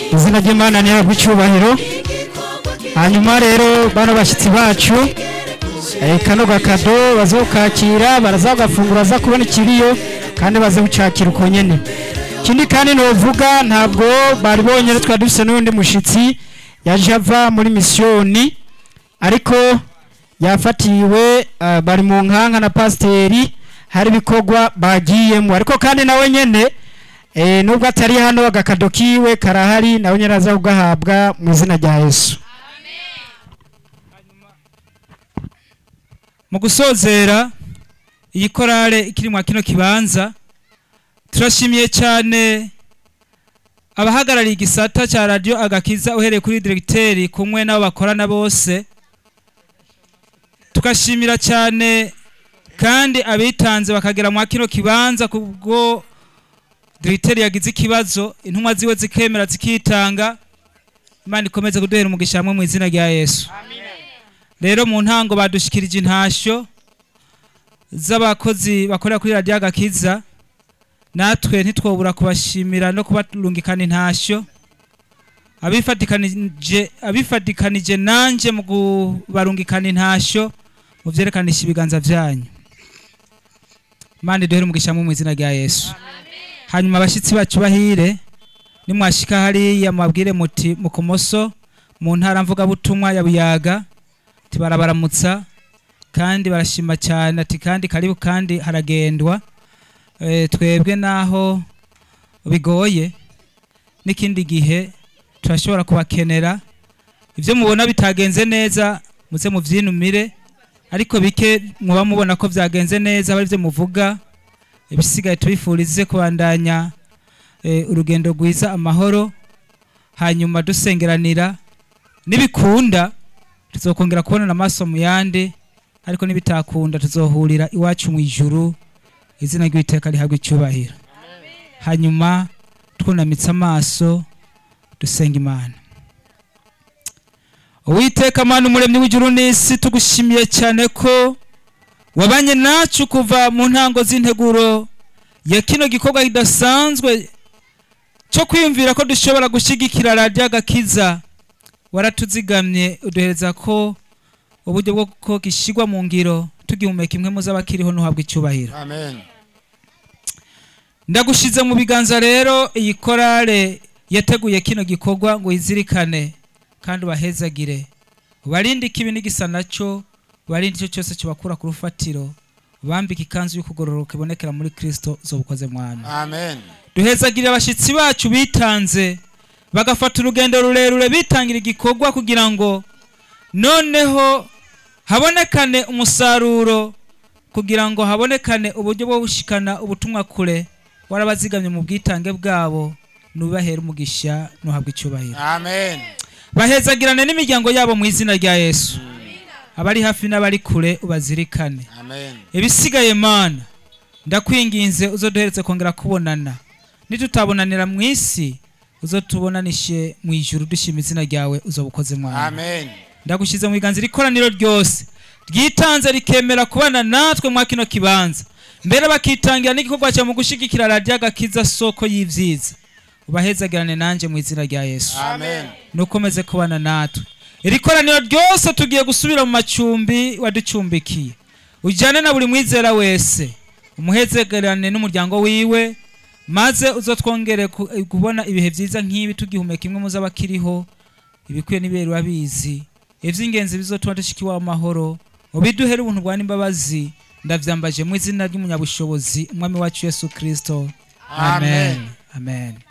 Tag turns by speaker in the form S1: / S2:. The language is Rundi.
S1: izina ry'imana ntihabwe icyubahiro hanyuma rero bano bashyitsi bacu eh, kano gakado bazokakira baraza bagafungura baza kubona ikiriyo kandi baze gucakira uko nyene ikindi kandi novuga ntabwo bari bonyine twari dufise n'undi mushitsi yaje ava muri misiyoni ariko yafatiwe eh, bari mu nkanka na pasiteri hari ibikorwa bagiyemo ariko kandi nawe nyene eh, nubwo atari hano agakado kiwe karahari nawe nyene aza kugahabwa mu izina rya yesu
S2: mu gusozera iyi korale ikiri mwa kino kibanza turashimiye cyane abahagarariye igisata cya radiyo agakiza uhereye kuri diregiteri kumwe n'abo bakorana bose tugashimira cyane kandi abitanze bakagera mwa kino kibanza kubwo diregiteri yagize ikibazo intumwa ziwe zikemera zikitanga imana ikomeze kuduhera umugisha hamwe mu izina rya yesu rero mu ntango badushikirije intashyo z'abakozi bakorera kuri radiyo agakiza natwe ntitwobura kubashimira no kubarungikana intashyo abifatikanije abifatikanije nanjye mu kubarungikana intashyo mu byerekananisha ibiganza byanyu imana iduhere umugisha mu izina rya yesu hanyuma abashyitsi bacu bahire nimwashika hariya mubabwire muti mu kumoso mu ntara mvugabutumwa ya buyaga ati barabaramutsa kandi barashima cyane ati kandi karibu kandi haragendwa Eh, twebwe naho bigoye n'ikindi gihe turashobora kubakenera ibyo mubona bitagenze neza muze mubyinumire ariko bike muba mubona ko byagenze neza aba byo muvuga ibisigaye tubifurize kubandanya eh, urugendo rwiza amahoro hanyuma dusengeranira nibikunda tuzokongera kubonana amaso mu yandi ariko nibitakunda tuzohurira iwacu mu ijuru izina ry'uwiteka rihabwa icyubahiro hanyuma twunamitse amaso dusenga imana uwiteka mana umuremyi w'ijuru n'isi tugushimiye cyane ko wabanye nacu kuva mu ntango z'integuro ya kino gikorwa kidasanzwe cyo kwiyumvira ko dushobora gushyigikira radiyo agakiza waratuzigamye uduhereza ko uburyo bwo ko gishyirwa mu ngiro tugihumeka imwe mu z'abakiriho ntuhabwe icyubahiro
S3: Amen.
S2: ndagushize mu biganza rero iyi korale yateguye kino gikorwa ngo izirikane kandi ubahezagire ubarinde ikibi n'igisa nacyo ubarinde icyo cyose kibakura ku rufatiro ubambike ikanzu y'ukugororoka ibonekera muri kirisito zo bukoze mwami
S3: Amen.
S2: duhezagire abashyitsi bacu bitanze bagafata urugendo rurerure bitangira igikorwa kugira ngo noneho habonekane umusaruro kugira ngo habonekane uburyo bwo gushikana ubutumwa kure warabazigamye mu bwitange bwabo nubahere umugisha nuhabwa icyubahiro
S3: Amen.
S2: bahezagirane n'imiryango yabo mu izina rya yesu abari hafi n'abari kure ubazirikane
S3: Amen.
S2: ibisigaye mana ndakwinginze uzoduheretse kongera kubonana nitutabonanira mu isi uzotubonanishe mu ijuru dushima izina ryawe uzobukoze mwana
S3: Amen.
S2: ndagushyize mu biganza iri koraniro ryose ryitanze rikemera kubana natwe mwa kino kibanza mbere bakitangira n'igikorwa cyawe mu gushyigikira radiyo agakiza soko y'ibyiza ubahezagirane nanjye mu izina rya yesu
S3: Amen.
S2: nukomeze kubana natwe iri koraniro ryose tugiye gusubira mu macumbi waducumbikiye ujyane na buri mwizera wese umuhezegerane n'umuryango wiwe maze uzotwongere ku- kubona ibihe byiza nk'ibi tugihumeka imwe mu z'abakiriho ibikwiye n'ibere urabizi iby'ingenzi bizotuma dushika iwawe amahoro ubiduhere ubuntu bwa n'imbabazi ndavyambaje mu izina ry'umunyabushobozi umwami wacu yesu kristo
S3: Amen.
S2: amen